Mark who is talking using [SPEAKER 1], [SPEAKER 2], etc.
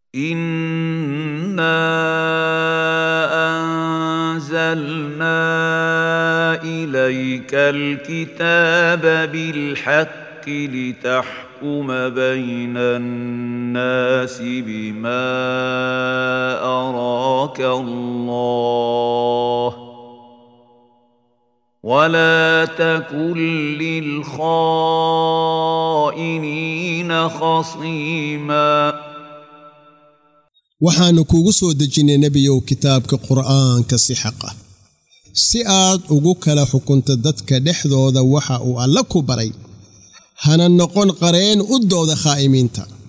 [SPEAKER 1] انا انزلنا اليك الكتاب بالحق لتحكم بين الناس بما اراك الله ولا تكن للخائنين خصيما
[SPEAKER 2] waxaannu kuugu soo dejinnay nebiyow kitaabka qur'aanka si xaq ah si aad ugu kala xukunto dadka dhexdooda waxa uu alle ku baray hana noqon qareen u dooda khaa'imiinta